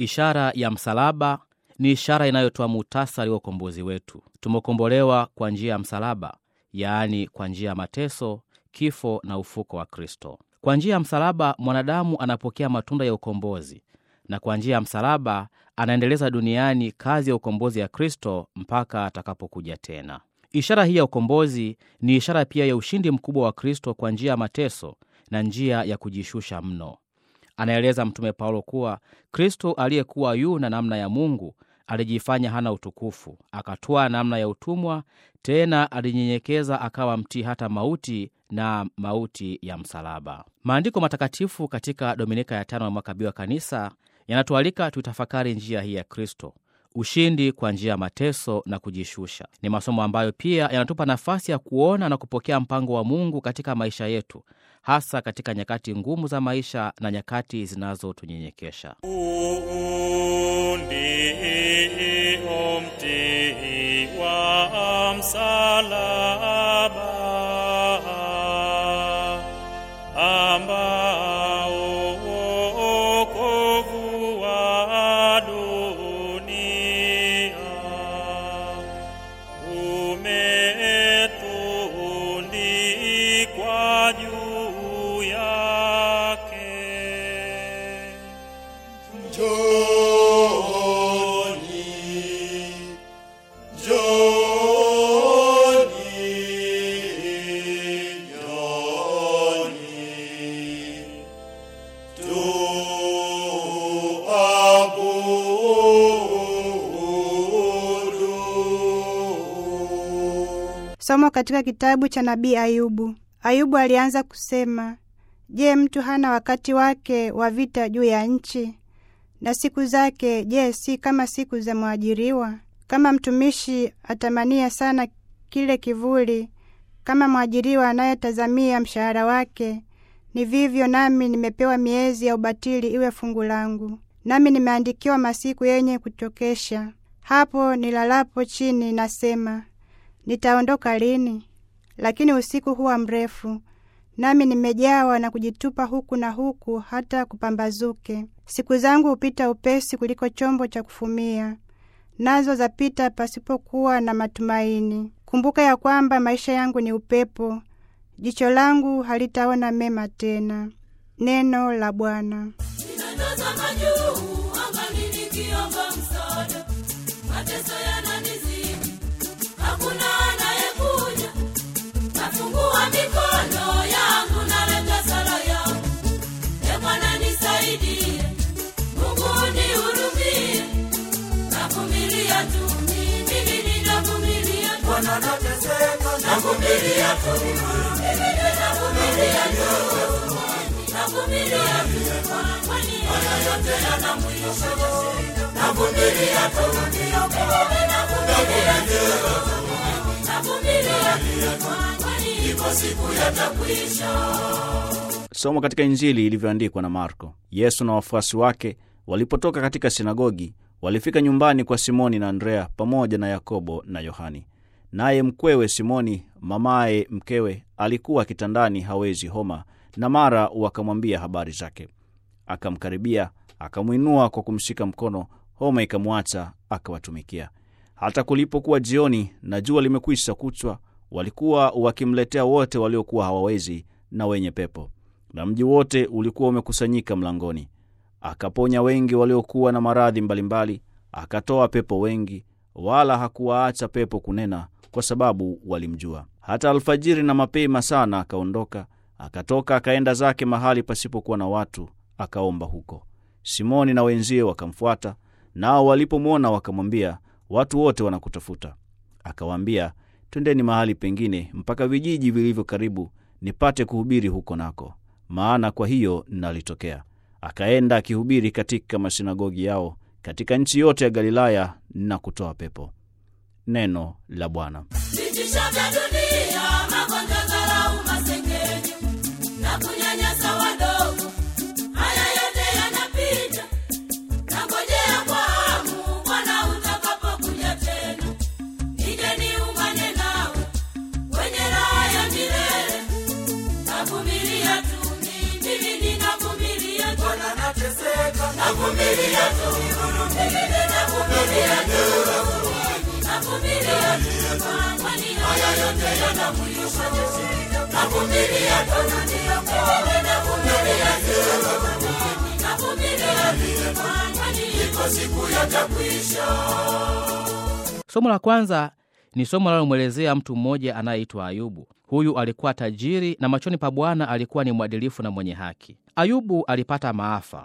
Ishara ya msalaba ni ishara inayotoa muhtasari wa ukombozi wetu. Tumekombolewa kwa njia ya msalaba, yaani kwa njia ya mateso, kifo na ufuko wa Kristo. Kwa njia ya msalaba mwanadamu anapokea matunda ya ukombozi, na kwa njia ya msalaba anaendeleza duniani kazi ya ukombozi ya Kristo mpaka atakapokuja tena. Ishara hii ya ukombozi ni ishara pia ya ushindi mkubwa wa Kristo kwa njia ya mateso na njia ya kujishusha mno. Anaeleza Mtume Paulo kuwa Kristo aliyekuwa yu na namna ya Mungu alijifanya hana utukufu, akatwaa namna ya utumwa, tena alijinyenyekeza akawa mtii hata mauti na mauti ya msalaba. Maandiko matakatifu katika Dominika ya tano ya mwaka B wa Kanisa yanatualika tuitafakari njia hii ya Kristo, ushindi kwa njia ya mateso na kujishusha. Ni masomo ambayo pia yanatupa nafasi ya kuona na kupokea mpango wa Mungu katika maisha yetu, hasa katika nyakati ngumu za maisha na nyakati zinazotunyenyekesha. Ndio mti wa msalaba ambao wokovu wa dunia umetundikwa juu yake. Njoni, njoni, njoni, tuabudu. Somo katika kitabu cha nabii Ayubu. Ayubu alianza kusema, Je, mtu hana wakati wake wa vita juu ya nchi? Na siku zake, je, si kama siku za mwajiriwa? Kama mtumishi atamania sana kile kivuli, kama mwajiriwa anayetazamia mshahara wake, ni vivyo nami nimepewa miezi ya ubatili iwe fungu langu, nami nimeandikiwa masiku yenye kuchokesha. Hapo nilalapo chini nasema, nitaondoka lini? Lakini usiku huwa mrefu, nami nimejawa na kujitupa huku na huku hata kupambazuke. Siku zangu hupita upesi kuliko chombo cha kufumia, nazo zapita pasipokuwa na matumaini. Kumbuka ya kwamba maisha yangu ni upepo, jicho langu halitaona mema tena. Neno la Bwana. Ninatazama juu angani nikiomba msaada, mateso yananizidi, hakuna anayekuja. Nafungua mikono yangu, naleta sala yangu, e Bwana nisaidie, Mungu nihurumie. Navumilia tu mimi, ninavumilia tu, Bwana nateseka, navumilia tu. navumilia tu, navumilia tu, kwani haya yote yana mwisho. Navumilia tu. Navumilia tu, navumilia tu, kwani Ipo siku yatakwisha. Somo katika Injili ilivyoandikwa na Marko. Yesu na wafuasi wake walipotoka katika sinagogi, walifika nyumbani kwa Simoni na Andrea pamoja na Yakobo na Yohani. Naye mkwewe Simoni, mamaye mkewe, alikuwa kitandani hawezi homa, na mara wakamwambia habari zake. Akamkaribia, akamwinua kwa kumshika mkono, homa ikamwacha, akawatumikia. Hata kulipokuwa jioni na jua limekwisha kuchwa, walikuwa wakimletea wote waliokuwa hawawezi na wenye pepo, na mji wote ulikuwa umekusanyika mlangoni. Akaponya wengi waliokuwa na maradhi mbalimbali, akatoa pepo wengi, wala hakuwaacha pepo kunena, kwa sababu walimjua. Hata alfajiri na mapema sana akaondoka, akatoka akaenda zake mahali pasipokuwa na watu, akaomba huko. Simoni na wenzie wakamfuata, nao walipomwona wakamwambia, watu wote wanakutafuta. Akawaambia, twendeni mahali pengine mpaka vijiji vilivyo karibu, nipate kuhubiri huko nako, maana kwa hiyo nalitokea. Akaenda akihubiri katika masinagogi yao katika nchi yote ya Galilaya na kutoa pepo. Neno la Bwana. vitisho vya dunia, magonjwa, dharau, masengenyo na kunyanyasa wadogo, haya yote yanapita. Nangojea kwa hamu Bwana utakapokuja tena, nije niungane nawe kwenye raha ya milele. Navumilia tu mimi, ninavumilia tu, Bwana nateseka, navumilia tu. na mwisho. Navumilia tu, mimi navumilia tu, navumilia tu, kwani iko siku yatakwisha. Somo la kwanza ni somo linalomwelezea mtu mmoja anayeitwa Ayubu. Huyu alikuwa tajiri na machoni pa Bwana alikuwa ni mwadilifu na mwenye haki. Ayubu alipata maafa,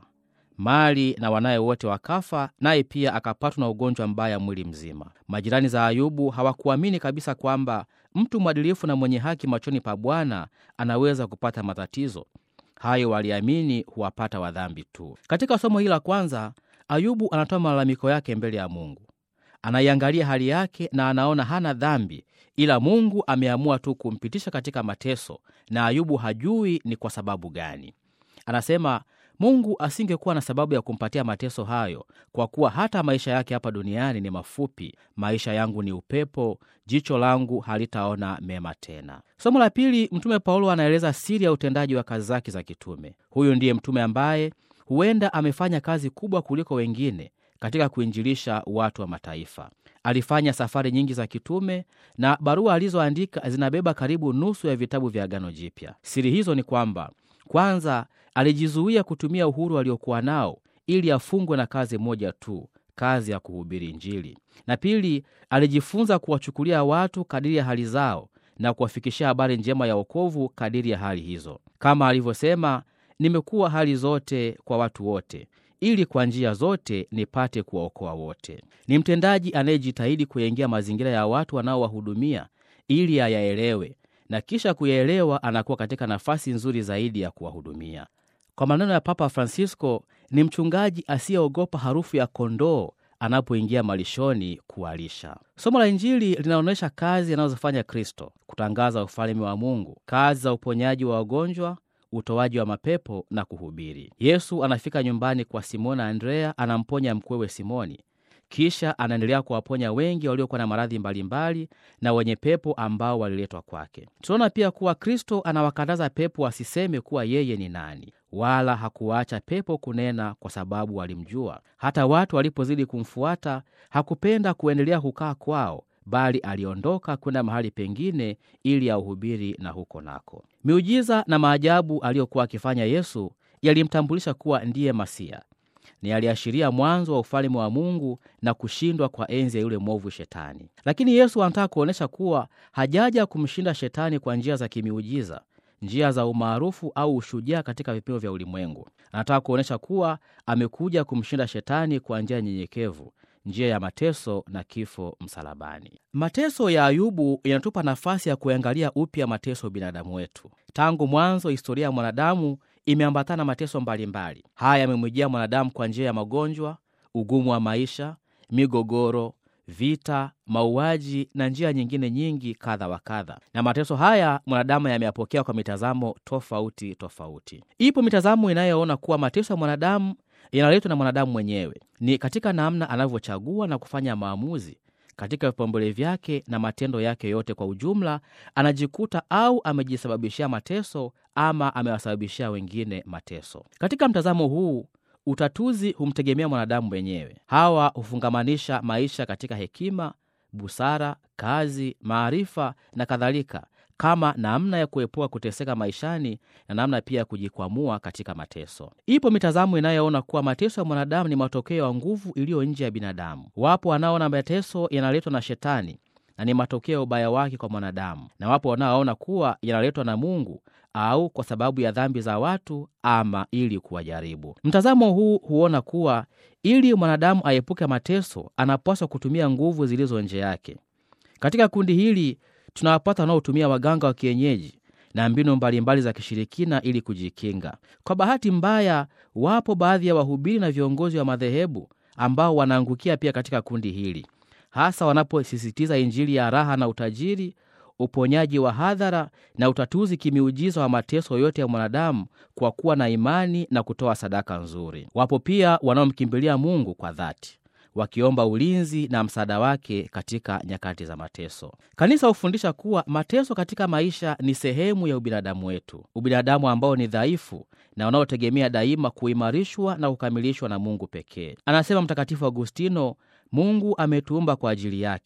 mali na wanaye wote wakafa, naye pia akapatwa na ugonjwa mbaya mwili mzima. Majirani za Ayubu hawakuamini kabisa kwamba mtu mwadilifu na mwenye haki machoni pa Bwana anaweza kupata matatizo hayo. Waliamini huwapata wadhambi tu. Katika somo hili la kwanza, Ayubu anatoa malalamiko yake mbele ya Mungu. Anaiangalia hali yake na anaona hana dhambi, ila Mungu ameamua tu kumpitisha katika mateso, na Ayubu hajui ni kwa sababu gani. Anasema Mungu asingekuwa na sababu ya kumpatia mateso hayo, kwa kuwa hata maisha yake hapa duniani ni mafupi. Maisha yangu ni upepo, jicho langu halitaona mema tena. Somo la pili, Mtume Paulo anaeleza siri ya utendaji wa kazi zake za kitume. Huyu ndiye mtume ambaye huenda amefanya kazi kubwa kuliko wengine katika kuinjilisha watu wa mataifa. Alifanya safari nyingi za kitume na barua alizoandika zinabeba karibu nusu ya vitabu vya Agano Jipya. Siri hizo ni kwamba kwanza, alijizuia kutumia uhuru aliokuwa nao ili afungwe na kazi moja tu, kazi ya kuhubiri Injili, na pili, alijifunza kuwachukulia watu kadiri ya hali zao na kuwafikishia habari njema ya wokovu kadiri ya hali hizo, kama alivyosema, nimekuwa hali zote kwa watu wote ili kwa njia zote nipate kuwaokoa wote. Ni mtendaji anayejitahidi kuyaingia mazingira ya watu wanaowahudumia ili ayaelewe, na kisha kuyaelewa anakuwa katika nafasi nzuri zaidi ya kuwahudumia. Kwa maneno ya Papa Francisco, ni mchungaji asiyeogopa harufu ya kondoo anapoingia malishoni kuwalisha. Somo la Injili linaonyesha kazi anazofanya Kristo: kutangaza ufalme wa Mungu, kazi za uponyaji wa wagonjwa utoaji wa mapepo na kuhubiri. Yesu anafika nyumbani kwa Simoni na Andrea, anamponya mkwewe Simoni, kisha anaendelea kuwaponya wengi waliokuwa na maradhi mbalimbali na wenye pepo ambao waliletwa kwake. Tunaona pia kuwa Kristo anawakataza pepo wasiseme kuwa yeye ni nani, wala hakuwaacha pepo kunena kwa sababu walimjua. Hata watu walipozidi kumfuata, hakupenda kuendelea kukaa kwao bali aliondoka kwenda mahali pengine ili auhubiri na huko nako. Miujiza na maajabu aliyokuwa akifanya Yesu yalimtambulisha kuwa ndiye Masia, ni aliashiria mwanzo wa ufalme wa Mungu na kushindwa kwa enzi ya yule mwovu Shetani. Lakini Yesu anataka kuonyesha kuwa hajaja kumshinda Shetani kwa njia za kimiujiza, njia za umaarufu au ushujaa katika vipimo vya ulimwengu. Anataka kuonyesha kuwa amekuja kumshinda Shetani kwa njia nyenyekevu njia ya mateso na kifo msalabani. Mateso ya Ayubu yanatupa nafasi ya kuangalia upya mateso binadamu wetu. Tangu mwanzo, historia ya mwanadamu imeambatana na mateso mbalimbali. Haya yamemwijia mwanadamu kwa njia ya magonjwa, ugumu wa maisha, migogoro, vita, mauaji na njia nyingine nyingi kadha wa kadha. Na mateso haya mwanadamu yameyapokea kwa mitazamo tofauti tofauti. Ipo mitazamo inayoona kuwa mateso ya mwanadamu yanaletwa na mwanadamu mwenyewe, ni katika namna anavyochagua na kufanya maamuzi katika vipaumbele vyake na matendo yake yote kwa ujumla, anajikuta au amejisababishia mateso ama amewasababishia wengine mateso. Katika mtazamo huu, utatuzi humtegemea mwanadamu mwenyewe. Hawa hufungamanisha maisha katika hekima, busara, kazi, maarifa na kadhalika kama namna ya kuepuka kuteseka maishani na namna pia ya kujikwamua katika mateso. Ipo mitazamo inayoona kuwa mateso ya mwanadamu ni matokeo ya nguvu iliyo nje ya binadamu. Wapo wanaoona mateso yanaletwa na Shetani na ni matokeo ya ubaya wake kwa mwanadamu, na wapo wanaoona kuwa yanaletwa na Mungu au kwa sababu ya dhambi za watu ama ili kuwajaribu. Mtazamo huu huona kuwa ili mwanadamu aepuke mateso, anapaswa kutumia nguvu zilizo nje yake. Katika kundi hili tunawapata wanaotumia waganga wa kienyeji na mbinu mbalimbali za kishirikina ili kujikinga. Kwa bahati mbaya, wapo baadhi ya wahubiri na viongozi wa madhehebu ambao wanaangukia pia katika kundi hili, hasa wanaposisitiza Injili ya raha na utajiri, uponyaji wa hadhara na utatuzi kimiujiza wa mateso yote ya mwanadamu kwa kuwa na imani na kutoa sadaka nzuri. Wapo pia wanaomkimbilia Mungu kwa dhati wakiomba ulinzi na msaada wake katika nyakati za mateso. Kanisa hufundisha kuwa mateso katika maisha ni sehemu ya ubinadamu wetu, ubinadamu ambao ni dhaifu na unaotegemea daima kuimarishwa na kukamilishwa na Mungu pekee. Anasema Mtakatifu Agustino, Mungu ametuumba kwa ajili yake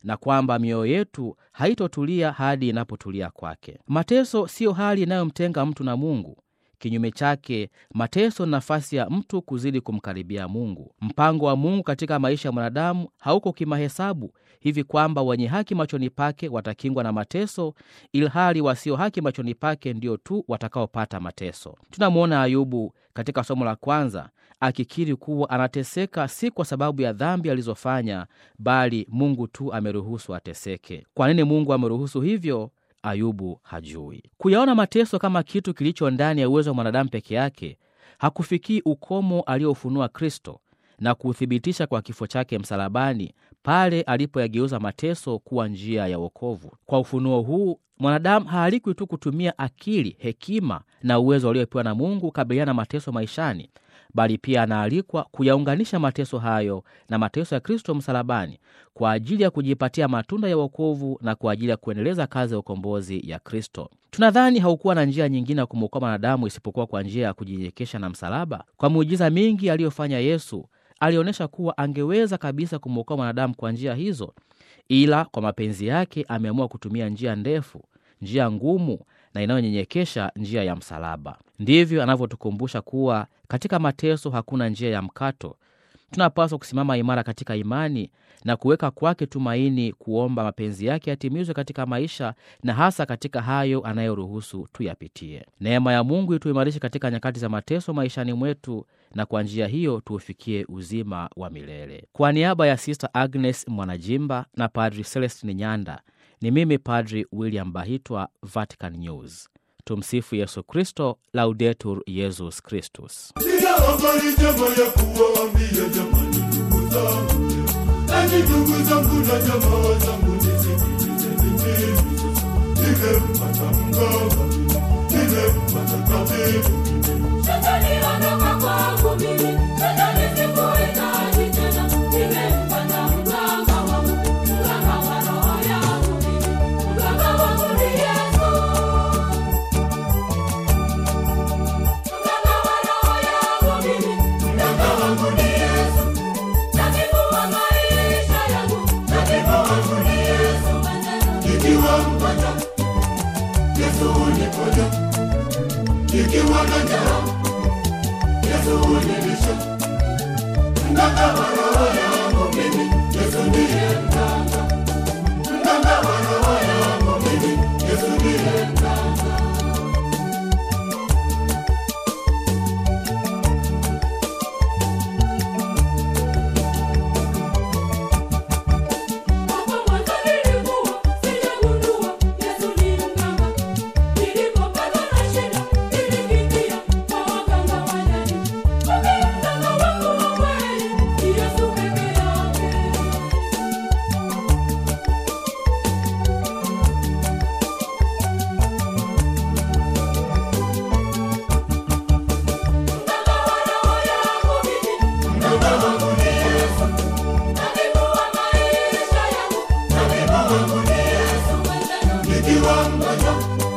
na kwamba mioyo yetu haitotulia hadi inapotulia kwake. Mateso siyo hali inayomtenga mtu na Mungu. Kinyume chake, mateso ni nafasi ya mtu kuzidi kumkaribia Mungu. Mpango wa Mungu katika maisha ya mwanadamu hauko kimahesabu, hivi kwamba wenye haki machoni pake watakingwa na mateso, ilhali wasio haki machoni pake ndio tu watakaopata mateso. Tunamwona Ayubu katika somo la kwanza akikiri kuwa anateseka si kwa sababu ya dhambi alizofanya, bali Mungu tu ameruhusu ateseke. Kwa nini Mungu ameruhusu hivyo? Ayubu hajui. Kuyaona mateso kama kitu kilicho ndani ya uwezo wa mwanadamu peke yake hakufikii ukomo aliofunua Kristo na kuuthibitisha kwa kifo chake msalabani, pale alipoyageuza mateso kuwa njia ya wokovu. Kwa ufunuo huu mwanadamu haalikwi tu kutumia akili, hekima na uwezo aliopewa na Mungu kukabiliana na mateso maishani, bali pia anaalikwa kuyaunganisha mateso hayo na mateso ya Kristo msalabani kwa ajili ya kujipatia matunda ya wokovu na kwa ajili ya kuendeleza kazi ya ukombozi ya Kristo. Tunadhani haukuwa na njia nyingine ya kumwokoa mwanadamu isipokuwa kwa njia ya kujinyenyekesha na msalaba. Kwa miujiza mingi aliyofanya Yesu, alionyesha kuwa angeweza kabisa kumwokoa mwanadamu kwa njia hizo, ila kwa mapenzi yake ameamua kutumia njia ndefu, njia ngumu na inayonyenyekesha, njia ya msalaba. Ndivyo anavyotukumbusha kuwa katika mateso hakuna njia ya mkato. Tunapaswa kusimama imara katika imani na kuweka kwake tumaini, kuomba mapenzi yake yatimizwe katika maisha na hasa katika hayo anayoruhusu tuyapitie. Neema ya Mungu ituimarishe katika nyakati za mateso maishani mwetu, na kwa njia hiyo tuufikie uzima wa milele. Kwa niaba ya Sister Agnes Mwanajimba na Padri Celestin Nyanda, ni mimi Padri William Bahitwa, Vatican News. Tumsifu Yesu Kristo, Laudetur Yesus Kristus. Sina habari njema ya kuwaambia jamani, ndugu zangu, enyi ndugu zangu na jamaa zangu, nisikilizeni mimi sasa. Nimempata mganga, nimempata tabibu, Shetani ondoka kwangu mimi, shetani sikuhitaji tena. Nimempata mganga wangu, mganga wa roho yangu mimi, mganga wangu ni Yesu. Mganga wa roho yangu mimi, mganga wangu ni Yesu. Tabibu wa maisha yangu, tabibu wangu ni Yesu. ikiwa mpata Yesu uniponya, ikiwa na njaa Yesu unilisha, mganga wa roho yangu mimi, Yesu ndiye mganga, mganga wa roho yangu mimi, Yesu ndiye mganga. Hapo mwanzo nilikuwa sijagundua Yesu ni mganga. Nilipopatwa na shida nilikimbia kwa waganga wa jadi. Kumbe mganga wangu wa kweli ni Yesu peke yake. Mganga wa roho yangu mimi, Mganga wangu ni Yesu, tabibu wa maisha yangu, tabibu wangu ni Yesu, mwenzenu ikiwa mgonjwa